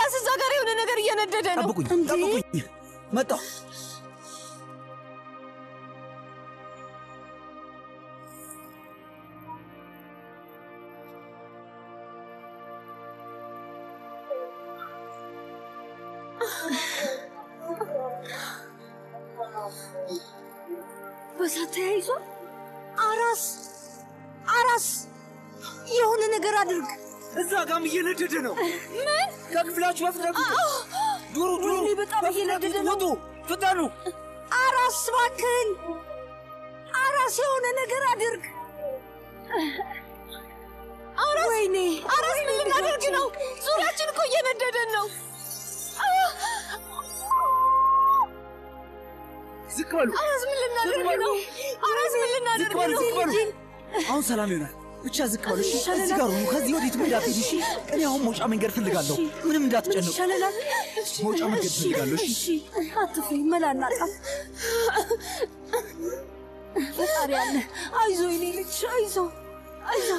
አራስ እዛ ጋር የሆነ ነገር እየነደደ ነው። ጠብቁኝ፣ ጠብቁኝ፣ መጣሁ። በሳት ተያይዞ አራስ አራስ የሆነ ነገር አድርግ። እዛ ጋም እየነደደ ነው። ምን? ከክፍላችሁ በፍጥነት ውጡ! ዱሩ ዱሩ! ወይኔ በጣም እየነደደ ነው። ውጡ! ፍጠኑ! አራስ እባክህን፣ አራስ የሆነ ነገር አድርግ። አራስ ወይኔ አራስ ምን ልናደርግ ነው? ዙሪያችን እኮ እየነደደን ነው። ዝቅ በሉ! አራስ ምን ልናደርግ ነው? አራስ ምን ዝቅ ልናደርግ በሉ! ነው? ዝቅ በሉ! አሁን ሰላም ይሆናል። ብቻ ዝቅ በሉ። እሺ? እዚህ ጋር ሁኑ። ከዚህ ወዴት እንዳትሄዱ። እሺ? እኔ አሁን መውጫ መንገድ ፈልጋለሁ። ምንም እንዳትጨንቁ። ይሻለናል። መውጫ መንገድ ፈልጋለሁ። እሺ? እሺ አትፍሪ፣ መላ እናጣም። ፈጣሪ አለ። አይዞ የኔ ልጅ አይዞ አይዞ።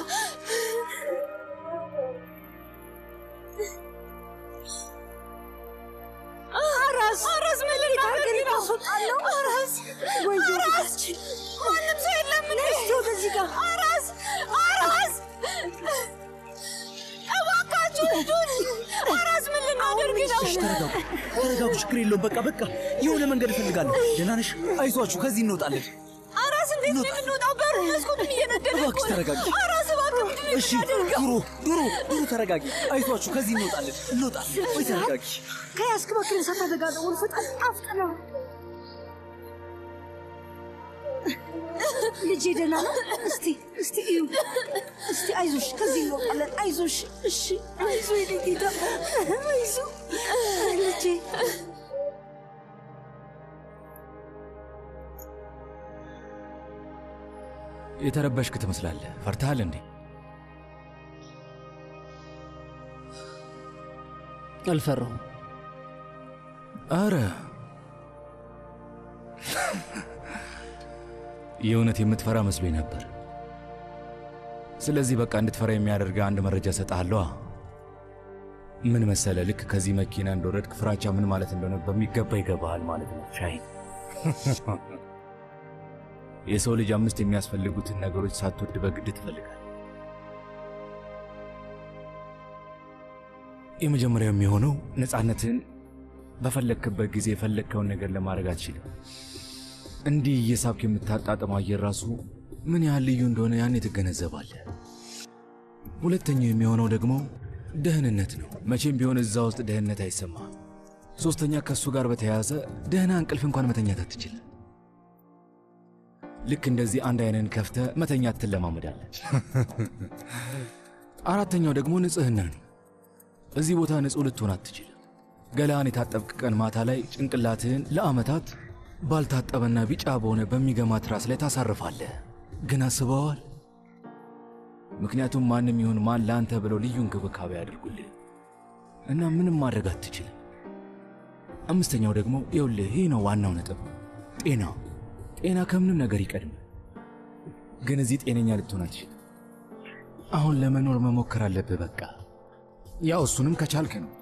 አራስ አራስ ምን ልናደርግ ነው? ታስወጣለሁ። አራስ ወይዬ አራስ ማንም ሰው የለም እንዴ? እስቲ ወደዚህ ጋር አራስ አራስ እባካችሁ እርዱን! አራስ ምን ልናደርግ ነው? እሺ፣ ተረጋጉ፣ ተረጋጉ። ችግር የለውም። በቃ በቃ፣ የሆነ መንገድ እፈልጋለሁ። ደህና ነሽ? አይዟችሁ፣ ከዚህ እንወጣለን። አራስ እንዴት ነው የምንወጣው? በሩ መስኮቱም እየነደደ እኮ እባክሽ ነው። ተረጋጊ። አራስ እባክህ ምንድን ነው እሺ፣ የምናደርገው? ዱሩ ዱሩ ዱሩ፣ ተረጋጊ። አይዟችሁ፣ ከዚህ እንወጣለን፣ እንወጣለን። ወይ ተረጋጊ። ከያዝክ በክል እሳት አደጋ ደውል። ፍጠን አፍጥነው። ልጄ ደህና ነው? እስቲ እስቲ እዩ። እስቲ አይዞሽ፣ ከዚህ እንወጣለን። አይዞሽ። እሺ፣ አይዞ የኔ ጌታ፣ አይዞ ልጄ። የተረበሽክ ትመስላለህ። ፈርተሃል እንዴ? አልፈራሁም። አረ የእውነት የምትፈራ መስሎኝ ነበር። ስለዚህ በቃ እንድትፈራ የሚያደርግ አንድ መረጃ እሰጥሃለሁ። ምን መሰለ፣ ልክ ከዚህ መኪና እንደወረድክ ፍራቻ ምን ማለት እንደሆነ በሚገባ ይገባሃል ማለት ነው። ሻይን የሰው ልጅ አምስት የሚያስፈልጉትን ነገሮች ሳትወድ በግድ ትፈልጋል። የመጀመሪያው የሚሆነው ነፃነትን በፈለግክበት ጊዜ የፈለግከውን ነገር ለማድረግ አትችልም። እንዲህ እየሳብክ የምታጣጥመው አየር ራሱ ምን ያህል ልዩ እንደሆነ ያኔ ትገነዘባለህ። ሁለተኛው የሚሆነው ደግሞ ደህንነት ነው። መቼም ቢሆን እዛ ውስጥ ደህንነት አይሰማም። ሦስተኛ ከእሱ ጋር በተያያዘ ደህና እንቅልፍ እንኳን መተኛት አትችልም። ልክ እንደዚህ አንድ አይንን ከፍተ መተኛት ትለማመዳለህ። አራተኛው ደግሞ ንጽህና ነው። እዚህ ቦታ ንጹሕ ልትሆን አትችልም። ገላን የታጠብቅ ቀን ማታ ላይ ጭንቅላትህን ለዓመታት ባልታጠበና ቢጫ በሆነ በሚገማ ትራስ ላይ ታሳርፋለህ። ግን አስበዋል? ምክንያቱም ማንም ይሁን ማን ለአንተ ብለው ልዩ እንክብካቤ ያደርጉልህ እና ምንም ማድረግ አትችልም። አምስተኛው ደግሞ ይኸውልህ፣ ይህ ነው ዋናው ነጥብ፣ ጤና። ጤና ከምንም ነገር ይቀድም። ግን እዚህ ጤነኛ ልትሆን አትችልም። አሁን ለመኖር መሞከር አለብህ። በቃ ያው እሱንም ከቻልክ ነው።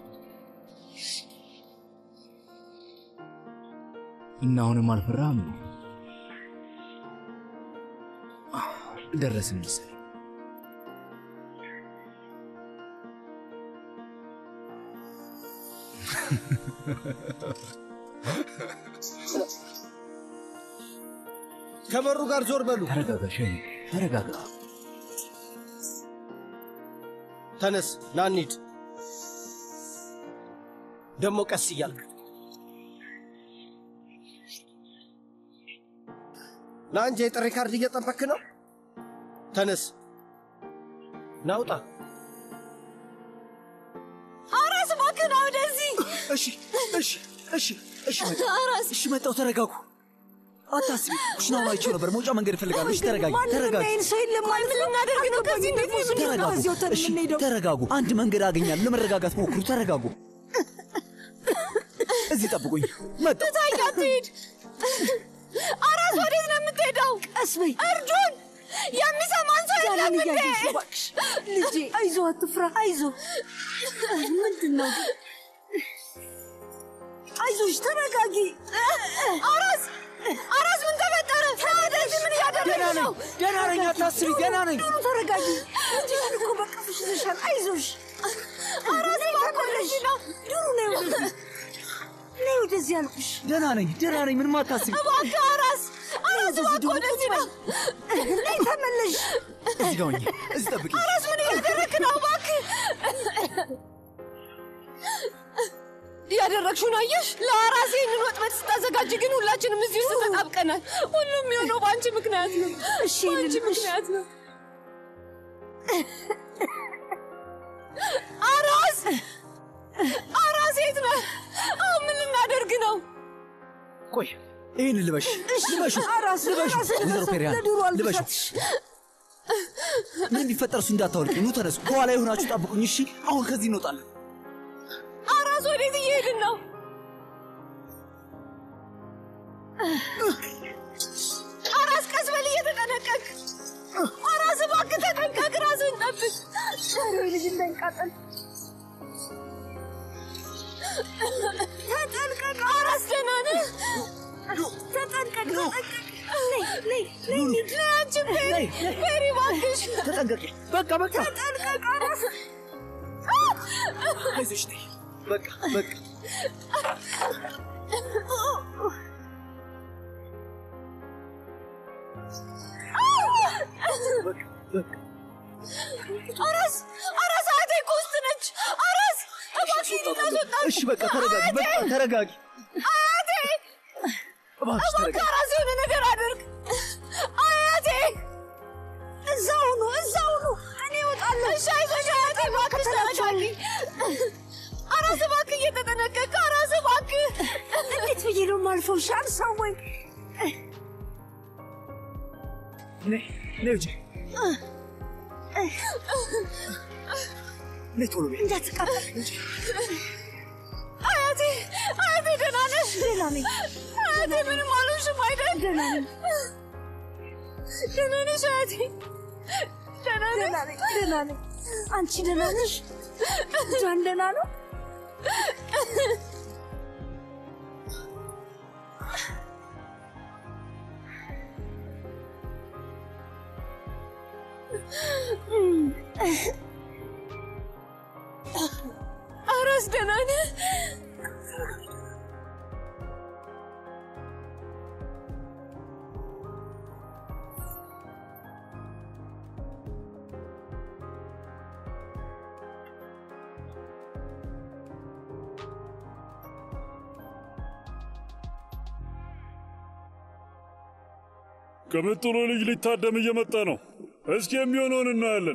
እና አሁንም አልፈራህም? ደረስን መሰለኝ። ከበሩ ጋር ዞር በሉ። ተረጋጋ ሸኝ፣ ተረጋጋ። ተነስ፣ ና እንሂድ። ደግሞ ቀስ እያልክ ና እንጂ የጥሪ ካርድ እየጠበክ ነው። ተነስ፣ ናውጣ። አራስ እባክህ ና ወደዚህ። እሺ፣ እሺ፣ እሺ፣ እሺ፣ መጣሁ። አራስ እሺ፣ መጣሁ። ተረጋጉ፣ አታስቢ። ኩሽናውን አይቼው ነበር። መውጫ መንገድ እፈልጋለሁ። እሺ፣ ተረጋጊ፣ ማንም ተረጋጊ፣ የሚያይን ሰው የለም ማለት ምን ነው። ልናደርግ ነው? ከዚህ እንዴት ነው ተረጋጉ። እዚያው ተን እሺ፣ የምንሄደው? ተረጋጉ። አንድ መንገድ አገኛለሁ። ለመረጋጋት ሞክሩ። ተረጋጉ። እዚህ ጠብቁኝ። መጣሁ። ትታይ አትሂድ። አራስ ወዴት ነው የምትሄደው? ቀስ በይ እርዱን! የሚሰማን ሰው የለም ዛሬን እንዴ? እያየሽ እባክሽ ልጄ፣ አይዞ አትፍራ፣ አይዞ። ምንድን ነው አይዞሽ ተረጋጊ። አራስ አራስ ምን ተፈጠረ? ወደዚህ ምን ደህና እያደረግሽ ነኝ፣ ነው? ደህና ነኝ፣ አታስቢ፣ ደህና ነኝ። ዱሩ ተረጋጊ። ልጅሽን እኮ በቀፍሽ ይዘሻል። አይዞሽ አራስ ተመለሽ። ዱሩ ነይ ወደዚህ፣ ነይ ወደዚህ አልኩሽ። ደህና ነኝ፣ ደህና ነኝ፣ ምንም አታስቢ። እባክህ አራስ አራስ እባክህ ወደዚህ ነው። ነይ ተመለሽ። እዚህ ጋር ሆኜ እዚህ ጠብቂ። አራስ ምን እያደረግህ ነው? እባክህ እያደረግሽውን አየሽ? ለአራስ ይህንን ወጥመድ ስታዘጋጅ ግን ሁላችንም እዚህ ውስጥ ተጣብቀናል። ሁሉም የሆነው በአንቺ ምክንያት ነው። እሺ በአንቺ ይህንን እሺ ምክንያት ነው። አራስ አራስ የት ነህ? አሁን ምን ልናደርግ ነው? ቆይ ይህን ልበሽ፣ ልበሹ፣ አራስ ልበሹ። አራስ ወይዘሮ ፔሪያን ለዱሩ ልበሹ። አልብሻትሽ። ምን ቢፈጠር እሱ እንዳታወልቂ። ኑ ተነሱ፣ ከኋላ የሆናችሁ ጠብቁኝ። እሺ፣ አሁን ከዚህ እንወጣለን። አራስ ወዴት እየሄድን ነው? አራስ ቀስ በል እየተጠነቀቅ። አራስ እባክህ ተጠንቀቅ፣ ራስህን ጠብቅ። ኧረ ልጅ እንዳይቃጠል ተጠንቀቅ። አራስ ደህና ነህ? ተጠንቀቅ፣ ተጠንቀቅ። ነይ ነይ ነይ ነይ አንቺ ፔሪ፣ ፔሪ እባክሽ ተጠንቀቂ። በቃ በቃ፣ ተጠንቀቅ። አራስ አይዞሽ፣ ነይ። በቃ በቃ። በቃ በቃ። አራስ አራስ አያቴ እኮ ውስጥ ነች። አራስ እባክህ ልታስወጣት። እሺ በቃ ተረጋጊ፣ በቃ ተረጋጊ። አያቴ እባክሽ እባክህ ተረጋጊ። አራስ የሆነ ነገር አድርግ። አያቴ እዛው ነው እዛው ነው። እኔ እወጣለሁ። እሺ አይዞሽ አያቴ እባክሽ ተረጋጊ። አራስ እባክህ እየተጠነቀቅ አራስ እባክህ እንዴት ብዬ ነው የማልፈው? እሺ አልሳወኝ። ነይ ነይ ውጪ። ነይ ቶሎ በይ። እንዳትቃጠል። አያቴ አያቴ ደህና ነሽ? ደህና ነኝ፣ አያቴ ምንም አልሆንሽም አይደል? ደህና ነኝ፣ ደህና ነሽ አያቴ? ደህና ነሽ? ደህና ነኝ፣ ደህና ነኝ። አንቺ ደህና ነሽ? ጃን ደህና ነው? አራስ ደህና ነህ? ቅምጥሉ ልጅ ሊታደም እየመጣ ነው። እስኪ የሚሆነውን እናያለን።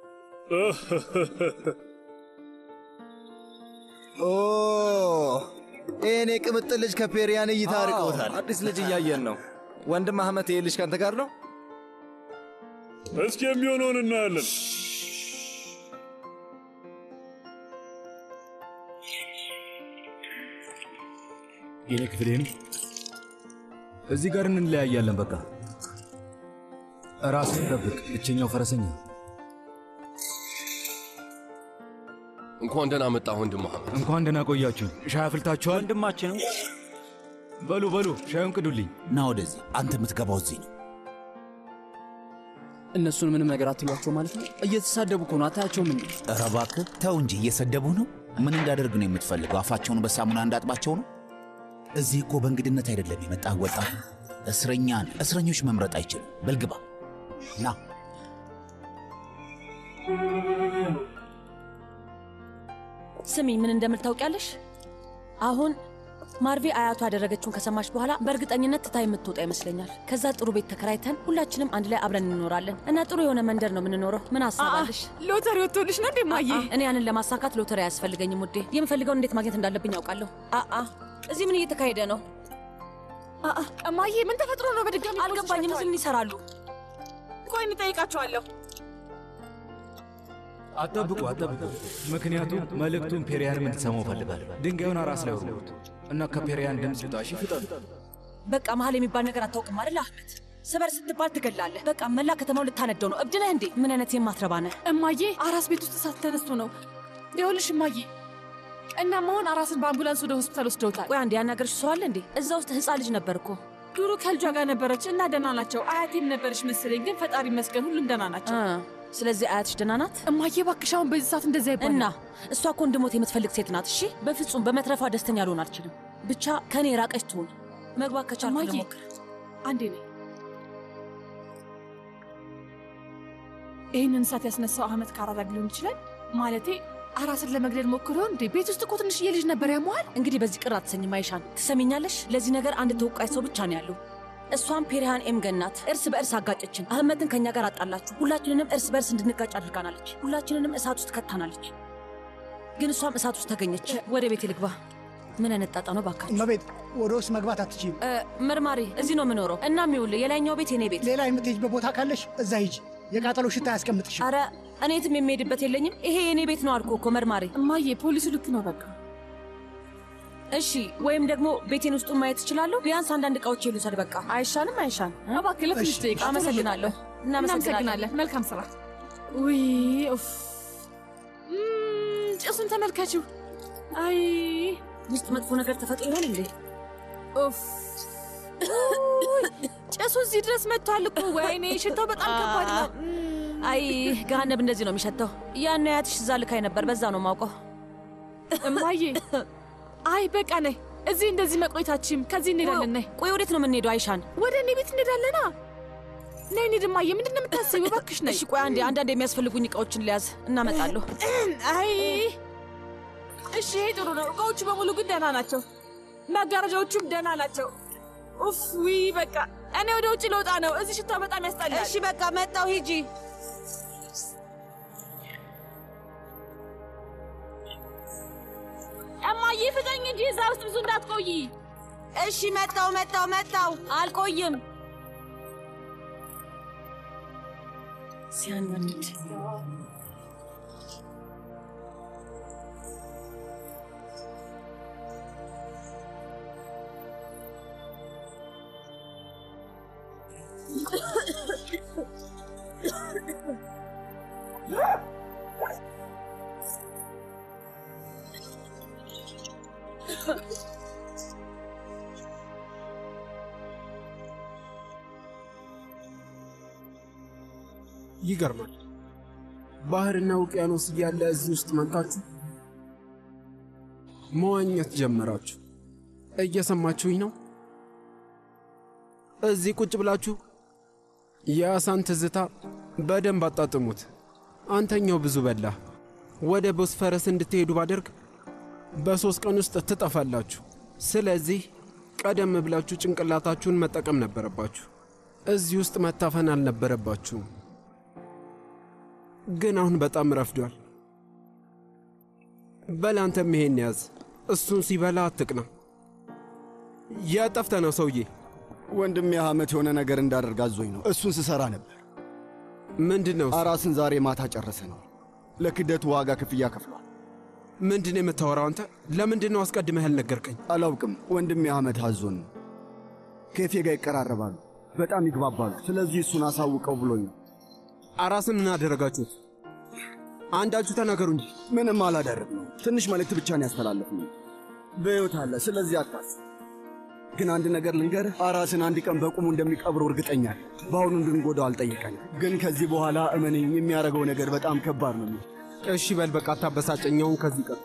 ኦ ይህን የቅምጥል ልጅ ከፔሪያን እይታ አርቀውታል። አዲስ ልጅ እያየን ነው። ወንድም አህመት ይህ ልጅ ከአንተ ጋር ነው? እስኪ የሚሆነውን እናያለን። የኔ ክፍሌን እዚህ ጋር እንለያያለን። በቃ ራስን ጠብቅ። ብቸኛው ፈረሰኛ እንኳን ደህና መጣ ወንድም መሐመድ። እንኳን ደህና ቆያችሁ። ሻይ አፍልታችኋል? ወንድማችን በሉ በሉ ሻዩን ቅዱልኝ። ና ወደዚህ። አንተ የምትገባው እዚህ ነው። እነሱን ምንም ነገር አትሏቸው ማለት ነው? እየተሳደቡ እኮ ነው። አታያቸውም እንዴ? ኧረ እባክህ ተው እንጂ እየሰደቡህ ነው። ምን እንዳደርግ ነው የምትፈልገው? አፋቸውን በሳሙና እንዳጥባቸው ነው? እዚህ እኮ በእንግድነት አይደለም የመጣህ ወጣት። እስረኛ ነህ። እስረኞች መምረጥ አይችልም። በልግባ ና ስሚ፣ ምን እንደምል ታውቂያለሽ? አሁን ማርቬ አያቷ ያደረገችውን ከሰማች በኋላ በእርግጠኝነት ትታ የምትወጣ ይመስለኛል። ከዛ ጥሩ ቤት ተከራይተን ሁላችንም አንድ ላይ አብረን እንኖራለን እና ጥሩ የሆነ መንደር ነው የምንኖረው። ምን አሳባለሽ? ሎተሪ ወጥቶልሽ ነው እንደማየ እኔ ያንን ለማሳካት ሎተሪ አያስፈልገኝም ውዴ። የምፈልገውን እንዴት ማግኘት እንዳለብኝ ያውቃለሁ። አአ እዚህ ምን እየተካሄደ ነው? አአ እማዬ ምን ተፈጥሮ ነው? በድጋሚ አልገባኝም። እዚህ ምን ይሰራሉ? ቆይ እንጠይቃቸዋለሁ። አጠብቁ አጠብቁ። ምክንያቱም መልእክቱን ፔሪያንም እንድትሰማው እፈልጋለሁ። ድንጋዩን አራስ ላይ ወርውሩት እና ከፔሪያን ድምፅ ይውጣ። እሺ ፍጠኑ። በቃ መሀል የሚባል ነገር አታውቅም አይደል አህመድ? ስበር ስትባል ትገላለህ። በቃ መላ ከተማው ልታነደው ነው። እብድ ነህ እንዴ? ምን አይነት የማትረባ ነህ? እማዬ አራስ ቤት ውስጥ እሳት ተነስቶ ነው። ይኸውልሽ እማዬ እና መሆን አራስን በአምቡላንስ ወደ ሆስፒታል ወስደውታል። ቆይ አንድ ያናገርሽ ሰው አለ እንዴ? እዛ ውስጥ ህፃን ልጅ ነበር እኮ። ዱሩ ከልጇ ጋር ነበረች እና ደህና ናቸው። አያቴም ነበረች መሰለኝ፣ ግን ፈጣሪ ይመስገን ሁሉም ደህና ናቸው። ስለዚህ አያትሽ ደህና ናት? እማዬ እባክሽ አሁን በዚህ ሰዓት እንደዚያ ይባላል እና እሷ እኮ እንድሞት የምትፈልግ ሴት ናት። እሺ በፍጹም በመትረፏ ደስተኛ ልሆን አልችልም። ብቻ ከኔ የራቀች ትሁን። መግባት ከቻልኩ እማዬ ልሞክር። አንዴ ነኝ። ይህንን እሳት ያስነሳው አህመድ ካራዳግ ሊሆን ይችላል። ማለቴ አራስን ለመግደል ሞክሮ ይሆን እንዴ? ቤት ውስጥ እኮ ትንሽዬ ልጅ ነበር ያመዋል። እንግዲህ በዚህ ቅር አትሰኝም አይሻን። ትሰሚኛለሽ? ለዚህ ነገር አንድ ተወቃሽ ሰው ብቻ ነው ያለው። እሷም ፔሪሃን ኤም ገናት። እርስ በእርስ አጋጨችን። አህመድን ከእኛ ጋር አጣላችሁ። ሁላችንንም እርስ በእርስ እንድንጋጭ አድርጋናለች። ሁላችንንም እሳት ውስጥ ከታናለች። ግን እሷም እሳት ውስጥ ተገኘች። ወደ ቤት ልግባ። ምን አይነት ጣጣ ነው ባካችሁ? እመቤት ወደ ውስጥ መግባት አትችይም። መርማሪ እዚህ ነው የምኖረው እና የሚውል የላይኛው ቤት የኔ ቤት። ሌላ የምትሄጅበት ቦታ ካለሽ እዛ ሂጂ። የቃጠሎ ሽታ አያስቀምጥሽም። አረ እኔ የትም የሚሄድበት የለኝም። ይሄ የኔ ቤት ነው አልኩ እኮ መርማሪ። እማዬ ፖሊሱ ልክ ነው በቃ እሺ ወይም ደግሞ ቤቴን ውስጡን ማየት እችላለሁ። ቢያንስ አንዳንድ እቃዎች ልውሰድ። በቃ አይሻልም? አይሻል? እባክህ ለትንሽ ደቂቃ አመሰግናለሁ። እናመሰግናለን። መልካም ስራ። ውይ ኡፍ፣ እም፣ ጭሱን ተመልከችው። አይ ውስጥ መጥፎ ነገር ተፈጥሮ ይሆን እንዴ? ኡፍ፣ ጭሱ እዚህ ድረስ መጥቷል እኮ። ወይኔ ሽታው በጣም ከባድ ነው። አይ ገሃነብ እንደዚህ ነው የሚሸተው። ያን አያትሽ እዛ ልካይ ነበር፣ በዛ ነው ማውቀው። እማዬ አይ በቃ ነይ። እዚህ እንደዚህ መቆየታችም ከዚህ እንሄዳለን። ነይ። ቆይ ወዴት ነው የምንሄደው? አይሻን ወደ እኔ ቤት እንሄዳለና። ነይ እንሂድ እማዬ። ምንድን ነው የምታስቢው? እባክሽ ነይ። እሺ ቆይ አንዴ አንዳንድ የሚያስፈልጉኝ እቃዎችን ልያዝ፣ እናመጣለሁ። አይ እሺ፣ ይሄ ጥሩ ነው። እቃዎቹ በሙሉ ግን ደህና ናቸው። መጋረጃዎቹም ደህና ናቸው። ኡፍ ዊ በቃ እኔ ወደ ውጭ ልወጣ ነው። እዚህ ሽታ በጣም ያስጠላል። እሺ በቃ መጣው፣ ሂጂ። እማዬ ፍጠኝ እንጂ እዛ ውስጥ ብዙ እንዳትቆይ። እሺ መጣው፣ መጣው፣ መጣው። አልቆይም። ሲያናድድ ይገርማል። ባህርና ውቅያኖስ እያለ እዚህ ውስጥ መጥታችሁ መዋኘት ጀመራችሁ። እየሰማችሁኝ ነው? እዚህ ቁጭ ብላችሁ የአሳን ትዝታ በደንብ አጣጥሙት። አንተኛው ብዙ በላህ። ወደ ቦስፈረስ እንድትሄዱ ባደርግ በሦስት ቀን ውስጥ ትጠፋላችሁ። ስለዚህ ቀደም ብላችሁ ጭንቅላታችሁን መጠቀም ነበረባችሁ። እዚህ ውስጥ መታፈን አልነበረባችሁም። ግን አሁን በጣም ረፍዷል። በል አንተም ይሄን ያዝ። እሱን ሲበላ አትቅና። የጠፍተ ነው ሰውዬ። ወንድሜ አህመት የሆነ ነገር እንዳደርግ አዞኝ ነው። እሱን ስሰራ ነበር። ምንድን ነው? አራስን ዛሬ ማታ ጨረሰ ነው። ለክደቱ ዋጋ ክፍያ ከፍሏል። ምንድን ነው የምታወራው አንተ? ለምንድን ነው አስቀድመህ ያልነገርከኝ? አላውቅም። ወንድሜ አህመት አዞን ነው። ከፌ ጋር ይቀራረባሉ፣ በጣም ይግባባሉ። ስለዚህ እሱን አሳውቀው ብሎኝ ነው። አራስን ምን አደረጋችሁት? አንዳችሁ ተናገሩ እንጂ። ምንም አላደረግነው። ትንሽ መልእክት ብቻ ነው ያስተላለፍነው። በሕይወት አለ። ስለዚህ አታስብ። ግን አንድ ነገር ልንገርህ፣ አራስን አንድ ቀን በቁሙ እንደሚቀብሩ እርግጠኛ ነኝ። በአሁኑ እንድንጎዳው አልጠየቀንም። ግን ከዚህ በኋላ እመነኝ፣ የሚያደርገው ነገር በጣም ከባድ ነው። እሺ በል በቃ አታበሳጨኛውን ከዚህ ቀር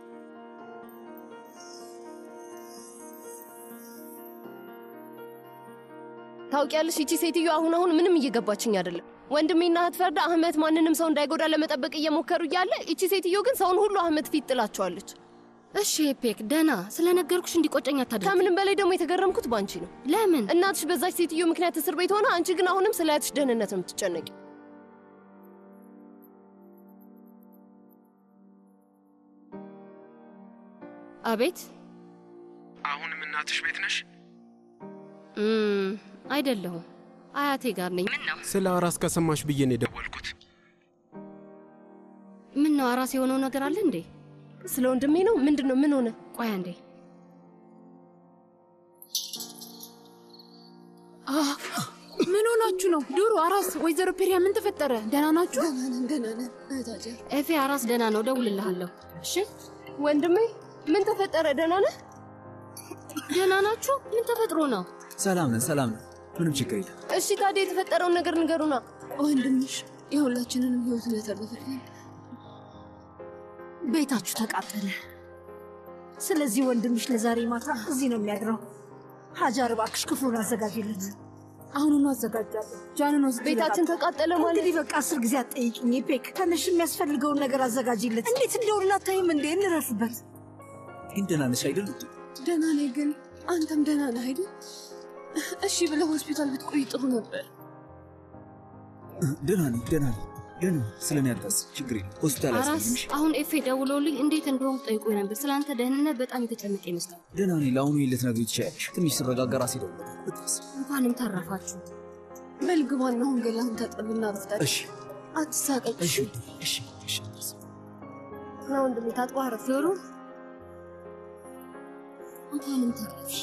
ታውቂያለሽ፣ ይቺ ሴትዮ አሁን አሁን ምንም እየገባችኝ አይደለም። ወንድሜና እህት ፈርዳ አህመት ማንንም ሰው እንዳይጎዳ ለመጠበቅ እየሞከሩ እያለ ይቺ ሴትዮ ግን ሰውን ሁሉ አህመት ፊት ጥላቸዋለች። እሺ ፔክ ደና ስለነገርኩሽ እንዲቆጨኝ አታድርጊ። ከምንም በላይ ደግሞ የተገረምኩት ባንቺ ነው። ለምን? እናትሽ በዛች ሴትዮ ምክንያት እስር ቤት ሆነ፣ አንቺ ግን አሁንም ስለ እህትሽ ደህንነት ነው የምትጨነቂ። አቤት። አሁንም እናትሽ ቤት ነሽ? እም፣ አይደለሁም አያቴ ጋር ነኝ። ምን ነው? ስለ አራስ ከሰማሽ ብዬ ነው የደወልኩት። ምን ነው አራስ የሆነው ነገር አለ እንዴ? ስለ ወንድሜ ነው? ምንድን ነው? ምን ሆነ? ቆይ አንዴ። ምን ሆናችሁ ነው? ዱሩ፣ አራስ፣ ወይዘሮ ፔሪያ ምን ተፈጠረ? ደህና ናችሁ? ኤፌ አራስ ደህና ነው፣ ደውልልሃለሁ። እሺ ወንድሜ ምን ተፈጠረ? ደህና ነህ? ደህና ናችሁ? ምን ተፈጥሮ ነው? ሰላም ነን፣ ሰላም ነን። ምንም ችግር የለም። እሺ ታዲያ የተፈጠረውን ነገር ንገሩና። ወንድምሽ የሁላችንንም ህይወት ነው ያተረፈልን። ቤታችሁ ተቃጠለ። ስለዚህ ወንድምሽ ለዛሬ ማታ እዚህ ነው የሚያድረው። ሀጃር እባክሽ ክፍሉን አዘጋጅለት። አሁኑኑ አዘጋጃለሁ። ጃንን ወስድ ቤታችን ተቃጠለ ማለት እንግዲህ በቃ አስር ጊዜ አትጠይቅኝ ፔክ። ትንሽ የሚያስፈልገውን ነገር አዘጋጅለት። እንዴት እንደሆነ አታይም እንዴ? እንረፍበት። ግን ደህና ነሽ አይደል? ደህና ነኝ፣ ግን አንተም ደህና ነህ አይደል? እሺ ብለህ ሆስፒታል ብትቆይ ጥሩ ነበር። ደህና ነኝ፣ ደህና ነኝ፣ ደህና ነኝ። ስለ እኔ አታስብ፣ ችግር የለም። ሆስፒታል አራስ አያስፈልግሽ። አሁን ኤፌ ደውሎልኝ እንዴት እንደሆንኩ ጠይቆኝ ነበር። ስለአንተ ደህንነት በጣም የተጨነቀ ይመስላል። ደህና ነኝ። ለአሁኑ ልትነግሪው ትችያለሽ። ትንሽ ስረጋጋ ራሴ እደውላለሁ። አታስብ። እንኳንም ተረፋችሁ። በል ግባና አሁን ገላህን ታጠብና ረፍታል። እሺ፣ አትሳቀቅ። እሺ፣ እሺ፣ እሺ። አታስብ። ና ወንድሜ ታጥቦ አረፍ ዞሩ። እንኳንም ተረፍሽ።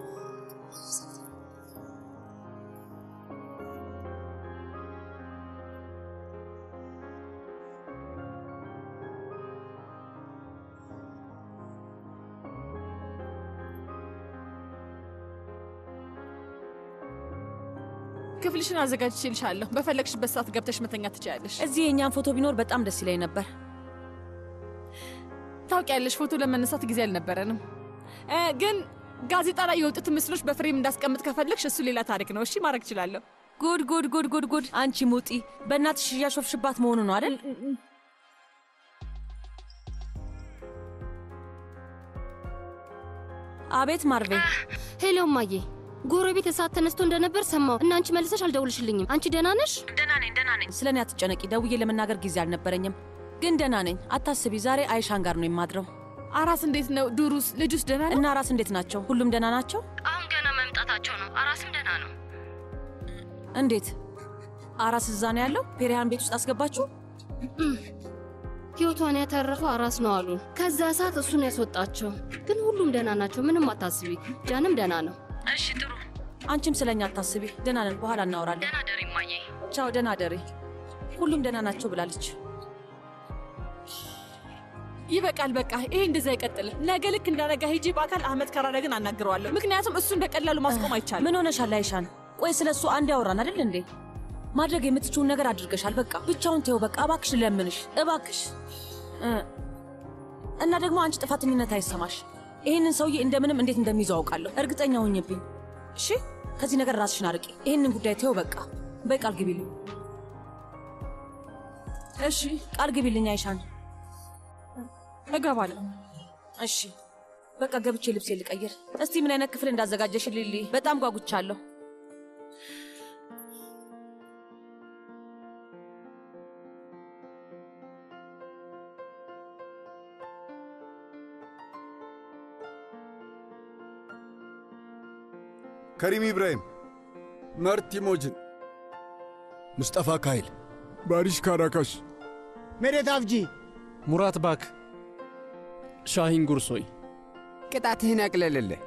ክፍልሽን አዘጋጅቼልሻለሁ። በፈለግሽበት ሰዓት ገብተሽ መተኛት ትችያለሽ። እዚህ የእኛን ፎቶ ቢኖር በጣም ደስ ይለኝ ነበር። ታውቂያለሽ፣ ፎቶ ለመነሳት ጊዜ አልነበረንም። እ፣ ግን ጋዜጣ ላይ የወጡትን ምስሎች በፍሬም እንዳስቀምጥ ከፈለግሽ እሱ ሌላ ታሪክ ነው። እሺ ማድረግ እችላለሁ። ጉድ ጉድ ጉድ ጉድ ጉድ! አንቺ ሙጢ፣ በእናትሽ እያሾፍሽባት መሆኑ ነው አይደል? አቤት ማርቬ። ሄሎ እማዬ፣ ጎረቤት እሳት ተነስቶ እንደነበር ሰማሁ እና አንቺ መልሰሽ አልደውልሽልኝም። አንቺ ደህና ነሽ? ደህና ነኝ፣ ደህና ነኝ። ስለ እኔ አትጨነቂ። ደውዬ ለመናገር ጊዜ አልነበረኝም፣ ግን ደህና ነኝ። አታስቢ። ዛሬ አይሻን ጋር ነው የማድረው። አራስ እንዴት ነው? ዱሩስ ልጁስ ደህና ነው? እና አራስ እንዴት ናቸው? ሁሉም ደህና ናቸው? አሁን ገና መምጣታቸው ነው። አራስም ደህና ነው። እንዴት? አራስ እዛ ነው ያለው? ፔሪያን ቤት ውስጥ አስገባችሁ? ህይወቷን ያተረፈው አራስ ነው አሉ። ከዛ ሰዓት እሱን ያስወጣቸው። ግን ሁሉም ደህና ናቸው። ምንም አታስቢ። ጃንም ደህና ነው። እሺ ጥሩ። አንቺም ስለኛ አታስቢ። ደህና ነን፣ በኋላ እናወራለን። ደህና ደሪ እማዬ። ቻው፣ ደህና ደሪ። ሁሉም ደህና ናቸው ብላለች። ይበቃል። በቃ ይሄ እንደዛ አይቀጥልም። ነገ ልክ እንዳነጋ ሂጂ በአካል አህመድ ከራረ ግን አናግረዋለሁ። ምክንያቱም እሱን በቀላሉ ማስቆም አይቻልም። ምን ሆነሻል አይሻን? ቆይ ስለ እሱ አንድ ያወራን አይደል እንዴ? ማድረግ የምትችውን ነገር አድርገሻል። በቃ ብቻውን ተይው። በቃ እባክሽ፣ ለምንሽ እባክሽ። እ እና ደግሞ አንቺ ጥፋተኝነት አይሰማሽ። ይህንን ሰውዬ እንደምንም እንዴት እንደሚይዘው አውቃለሁ። እርግጠኛ ሁኝብኝ። እሺ፣ ከዚህ ነገር ራስሽን አርቂ። ይህንን ጉዳይ ተይው። በቃ በይ፣ ቃል ግቢልኝ። እሺ፣ ቃል ግቢልኝ አይሻን። እገባለሁ። እሺ፣ በቃ ገብቼ ልብሴ ልቀይር። እስቲ ምን አይነት ክፍል እንዳዘጋጀሽ ሊሊ፣ በጣም ጓጉቻለሁ። ከሪም ኢብራሂም፣ መርት ኢሞጅን፣ ሙስጠፋ ካይል፣ ባሪሽ ካራካሽ፣ ሜሬት አፍጂ፣ ሙራት ባክ፣ ሻሂን ጉርሶይ ቅጣትህን ያቅለልልህ።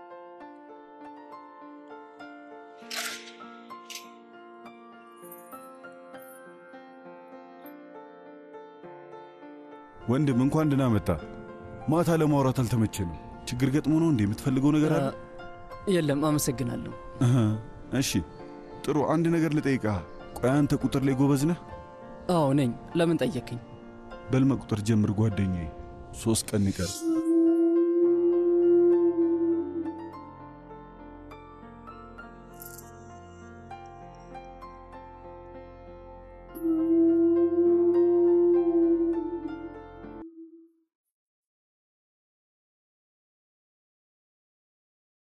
ወንድም እንኳን ደህና መጣ። ማታ ለማውራት አልተመቸንም። ችግር ገጥሞ ነው እንዴ? የምትፈልገው ነገር አለ? የለም፣ አመሰግናለሁ። እህ፣ እሺ ጥሩ። አንድ ነገር ልጠይቅህ። ቆይ አንተ ቁጥር ላይ ጎበዝ ነህ? አዎ ነኝ። ለምን ጠየቅኝ? በል መቁጠር ጀምር ጓደኛዬ። ሶስት ቀን ይቀር